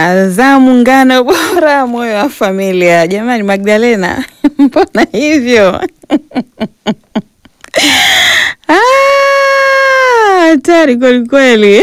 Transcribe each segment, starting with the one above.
Azamu ngano bora, moyo wa familia. Jamani, Magdalena mbona hivyo? Ah, hatari kweli kweli.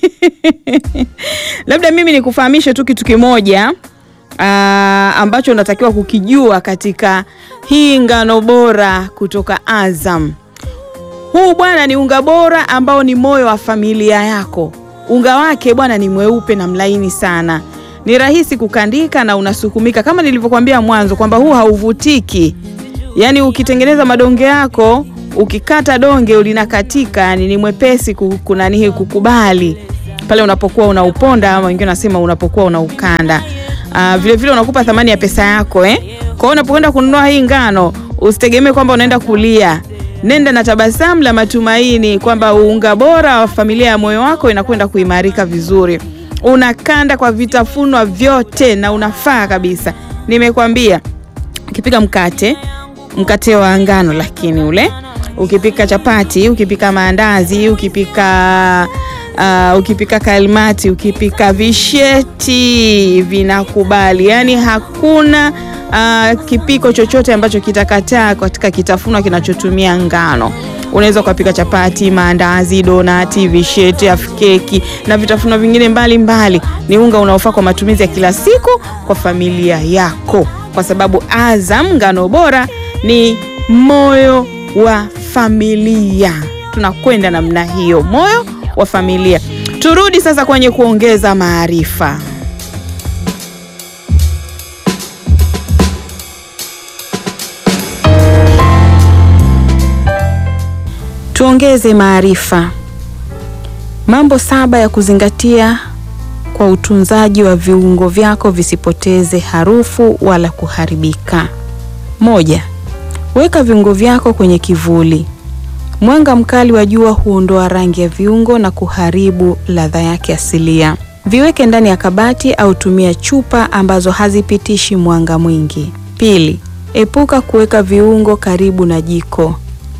Labda mimi nikufahamishe tu kitu kimoja ah, ambacho unatakiwa kukijua katika hii ngano bora kutoka Azam. Huu bwana ni unga bora ambao ni moyo wa familia yako. Unga wake bwana ni mweupe na mlaini sana, ni rahisi kukandika na unasukumika, kama nilivyokuambia mwanzo kwamba huu hauvutiki. Yaani ukitengeneza madonge yako, ukikata donge ulinakatika, yani ni mwepesi ku- kunanihi kukubali pale unapokuwa unauponda, ama wengine wanasema unapokuwa unaukanda. Ah, vile vile unakupa thamani ya pesa yako eh. Kwa hiyo unapokwenda kununua hii ngano, usitegemee kwamba unaenda kulia nenda na tabasamu la matumaini kwamba unga bora wa familia ya moyo wako inakwenda kuimarika vizuri. Unakanda kwa vitafunwa vyote na unafaa kabisa. Nimekwambia ukipika mkate, mkate wa ngano, lakini ule ukipika chapati, ukipika maandazi, ukipika uh, ukipika kalmati, ukipika visheti vinakubali, yaani hakuna uh, kipiko chochote ambacho kitakataa katika kitafunwa kinachotumia ngano. Unaweza ukapika chapati, maandazi, donati, visheti, afkeki na vitafunwa vingine mbalimbali mbali. Ni unga unaofaa kwa matumizi ya kila siku kwa familia yako, kwa sababu Azam ngano bora ni moyo wa familia. Tunakwenda namna hiyo, moyo wa familia. Turudi sasa kwenye kuongeza maarifa. Tuongeze maarifa. Mambo saba ya kuzingatia kwa utunzaji wa viungo vyako visipoteze harufu wala kuharibika. Moja, weka viungo vyako kwenye kivuli. Mwanga mkali wa jua huondoa rangi ya viungo na kuharibu ladha yake asilia. Viweke ndani ya kabati au tumia chupa ambazo hazipitishi mwanga mwingi. Pili, epuka kuweka viungo karibu na jiko.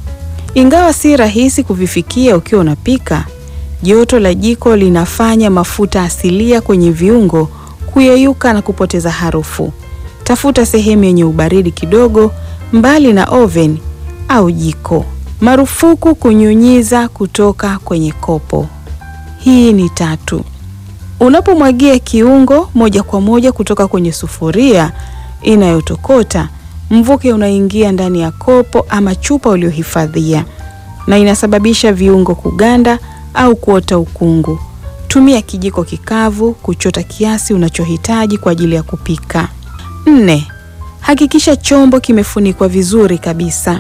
Ingawa si rahisi kuvifikia ukiwa unapika, joto la jiko linafanya mafuta asilia kwenye viungo kuyeyuka na kupoteza harufu. Tafuta sehemu yenye ubaridi kidogo, mbali na oven au jiko. Marufuku kunyunyiza kutoka kwenye kopo. Hii ni tatu. Unapomwagia kiungo moja kwa moja kutoka kwenye sufuria inayotokota, mvuke unaingia ndani ya kopo ama chupa uliohifadhia na inasababisha viungo kuganda au kuota ukungu. Tumia kijiko kikavu kuchota kiasi unachohitaji kwa ajili ya kupika. Nne, hakikisha chombo kimefunikwa vizuri kabisa.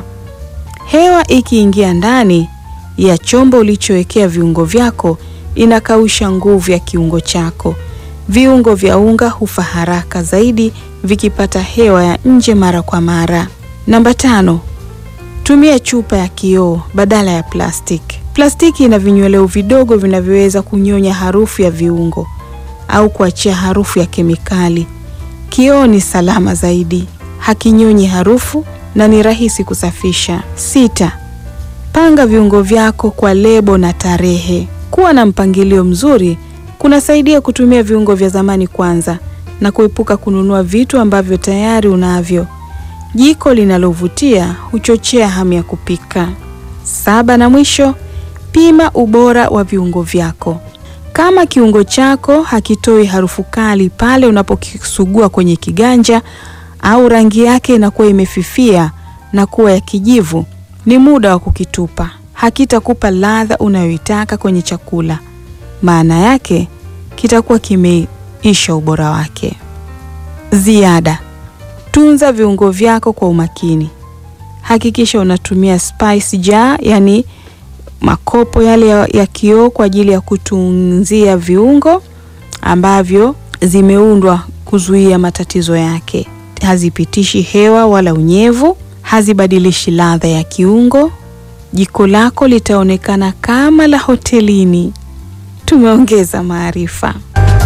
Hewa ikiingia ndani ya chombo ulichowekea viungo vyako inakausha nguvu ya kiungo chako. Viungo vya unga hufa haraka zaidi vikipata hewa ya nje mara kwa mara. Namba tano, tumia chupa ya kioo badala ya plastiki. Plastiki ina vinyweleo vidogo vinavyoweza kunyonya harufu ya viungo au kuachia harufu ya kemikali. Kioo ni salama zaidi, hakinyonyi harufu na ni rahisi kusafisha. Sita, panga viungo vyako kwa lebo na tarehe. Kuwa na mpangilio mzuri kunasaidia kutumia viungo vya zamani kwanza na kuepuka kununua vitu ambavyo tayari unavyo. Jiko linalovutia huchochea hamu ya kupika. Saba na mwisho, pima ubora wa viungo vyako. Kama kiungo chako hakitoi harufu kali pale unapokisugua kwenye kiganja au rangi yake inakuwa imefifia na kuwa ya kijivu, ni muda wa kukitupa. Hakitakupa ladha unayoitaka kwenye chakula. Maana yake kitakuwa kimeisha ubora wake. Ziada: tunza viungo vyako kwa umakini. Hakikisha unatumia spice jar, yani makopo yale ya, ya kioo kwa ajili ya kutunzia viungo ambavyo zimeundwa kuzuia matatizo yake. Hazipitishi hewa wala unyevu, hazibadilishi ladha ya kiungo. Jiko lako litaonekana kama la hotelini. Tumeongeza maarifa.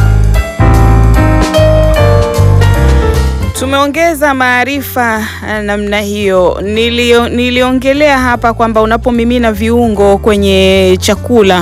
Tumeongeza maarifa eh, namna hiyo. Nilio, niliongelea hapa kwamba unapomimina viungo kwenye chakula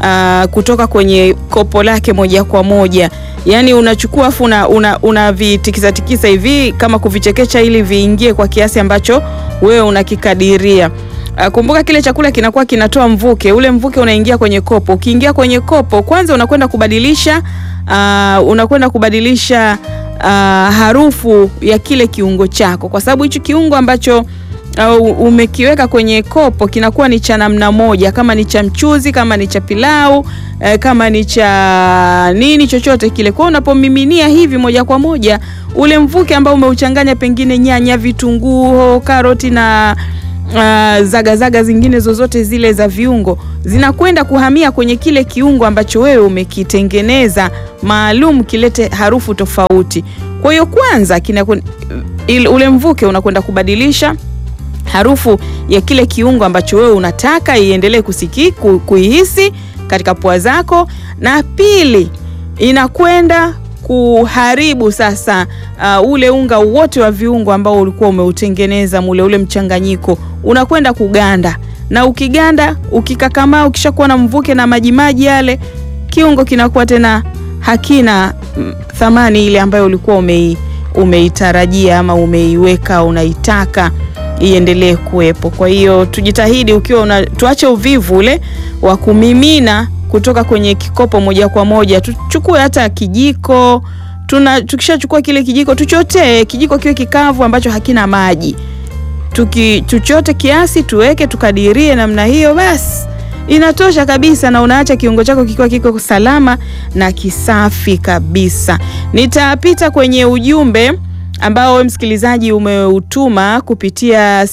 uh, kutoka kwenye kopo lake moja kwa moja. Yaani unachukua afu una, una, unavitikisa tikisa hivi kama kuvichekecha ili viingie kwa kiasi ambacho wewe unakikadiria. Uh, kumbuka kile chakula kinakuwa kinatoa mvuke, ule mvuke unaingia kwenye kopo. Ukiingia kwenye kopo, kwanza unakwenda kubadilisha uh, unakwenda kubadilisha uh, harufu ya kile kiungo chako, kwa sababu hichi kiungo ambacho uh, umekiweka kwenye kopo kinakuwa ni cha namna moja, kama ni cha mchuzi, kama ni cha pilau uh, kama ni cha nini chochote kile. Kwa hiyo unapomiminia hivi moja kwa moja, ule mvuke ambao umeuchanganya pengine nyanya, vitunguu, karoti na Uh, zagazaga zaga zingine zozote zile za viungo zinakwenda kuhamia kwenye kile kiungo ambacho wewe umekitengeneza maalum kilete harufu tofauti. Kwa hiyo kwanza kina, ule mvuke unakwenda kubadilisha harufu ya kile kiungo ambacho wewe unataka iendelee kusiki ku, kuihisi katika pua zako, na pili inakwenda kuharibu sasa uh, ule unga wote wa viungo ambao ulikuwa umeutengeneza mule, ule mchanganyiko unakwenda kuganda, na ukiganda, ukikakamaa, ukishakuwa na mvuke na majimaji yale, kiungo kinakuwa tena hakina mm, thamani ile ambayo ulikuwa umei, umeitarajia ama umeiweka unaitaka iendelee kuwepo. Kwa hiyo tujitahidi, ukiwa una, tuache uvivu ule wa kumimina kutoka kwenye kikopo moja kwa moja, tuchukue hata kijiko. Tuna tukishachukua kile kijiko tuchotee, kijiko kiwe kikavu ambacho hakina maji, tuki tuchote kiasi, tuweke, tukadirie namna hiyo, basi inatosha kabisa, na unaacha kiungo chako kikiwa kiko salama na kisafi kabisa. Nitapita kwenye ujumbe ambao msikilizaji umeutuma kupitia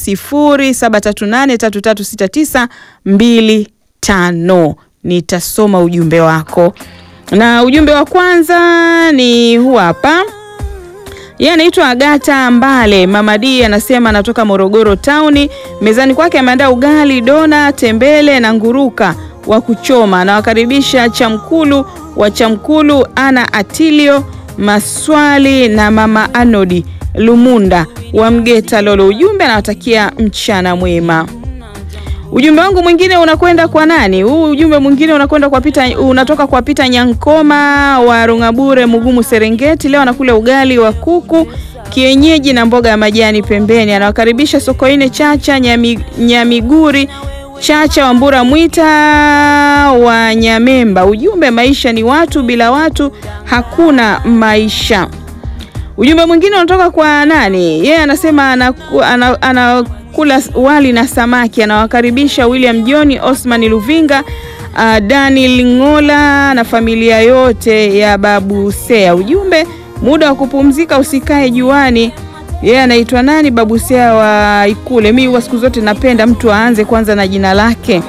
0738336925 nitasoma ujumbe wako, na ujumbe wa kwanza ni huu hapa. Yeye anaitwa Agata Mbale. Mama D anasema anatoka Morogoro tauni. Mezani kwake ameandaa ugali, dona, tembele na nguruka wa kuchoma. Anawakaribisha Chamkulu wa Chamkulu, ana Atilio Maswali na mama Anodi Lumunda wa Mgeta Lolo. Ujumbe anawatakia mchana mwema. Ujumbe wangu mwingine unakwenda kwa nani? Huu ujumbe mwingine unakwenda kwa Pita, unatoka kwa Pita Nyankoma wa Rungabure Mugumu Serengeti. Leo anakula ugali wa kuku kienyeji na mboga ya majani pembeni. Anawakaribisha Sokoine Chacha Nyami, Nyamiguri Chacha Wambura Mwita wa Nyamemba. Ujumbe maisha ni watu, bila watu hakuna maisha. Ujumbe mwingine unatoka kwa nani? Yeye yeah, anasema anakula ana, ana wali na samaki. Anawakaribisha William John Osman Luvinga, uh, Dani Ngola na familia yote ya Babu Sea. Ujumbe muda wa kupumzika usikae juani. Yeye yeah, anaitwa nani? Babu Sea wa Ikule. Mimi huwa siku zote napenda mtu aanze kwanza na jina lake.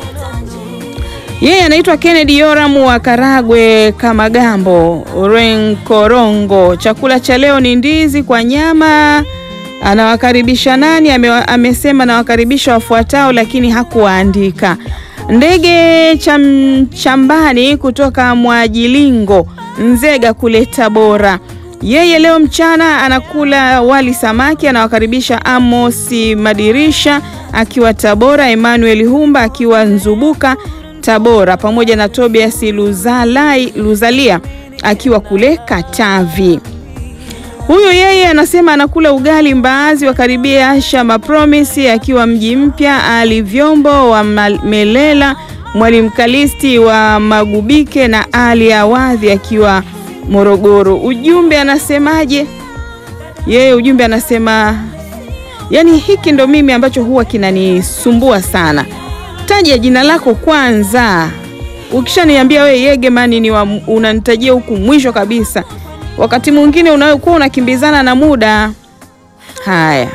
Yeye yeah, anaitwa Kennedy Yoram wa Karagwe Kamagambo Renkorongo. Chakula cha leo ni ndizi kwa nyama. Anawakaribisha nani? Ame, amesema nawakaribisha wafuatao, lakini hakuwaandika. Ndege cham, chambani kutoka Mwajilingo Nzega kule Tabora. Yeye leo mchana anakula wali samaki. Anawakaribisha Amosi Madirisha akiwa Tabora, Emmanuel Humba akiwa Nzubuka Tabora, pamoja na Tobias Luzalai, Luzalia akiwa kule Katavi. Huyu yeye anasema anakula ugali mbaazi. Wakaribia Asha Mapromisi akiwa mji mpya, Ali Vyombo wa Melela, Mwalimu Kalisti wa Magubike na Ali Awadhi akiwa Morogoro. Ujumbe anasemaje yeye? Ujumbe anasema yani, hiki ndo mimi ambacho huwa kinanisumbua sana. Taja jina lako kwanza, ukishaniambia we Yegemani ni unanitajia huku mwisho kabisa wakati mwingine unayokuwa unakimbizana na muda. Haya,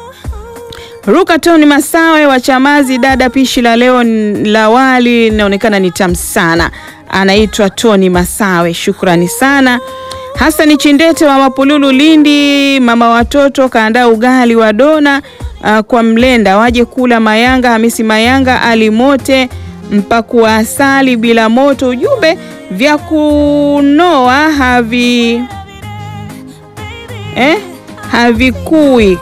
Ruka Toni Masawe wa Chamazi, dada, pishi la leo la wali linaonekana ni tamu sana. Anaitwa Toni Masawe, shukrani sana. Hasani Chindete wa Mapululu, Lindi, mama watoto kaandaa ugali wa dona uh, kwa mlenda, waje kula Mayanga. Hamisi Mayanga, Ali Mote mpaku wa asali bila moto. Ujumbe vya kunoa havi eh, havikui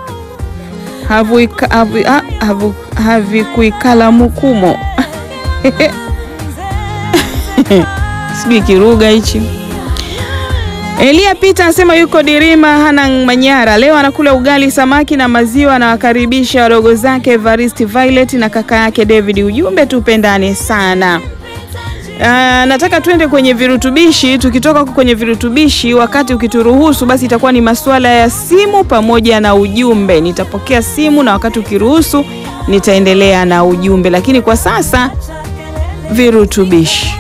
havikuikala mukumo sijui kiruga hichi. Elia Peter anasema yuko Dirima Hanang Manyara, leo anakula ugali samaki na maziwa. Anawakaribisha wadogo zake Evaristi Violet na kaka yake David. Ujumbe tupendane sana. Uh, nataka tuende kwenye virutubishi. Tukitoka kwenye virutubishi, wakati ukituruhusu, basi itakuwa ni masuala ya simu pamoja na ujumbe. Nitapokea simu na wakati ukiruhusu, nitaendelea na ujumbe, lakini kwa sasa virutubishi.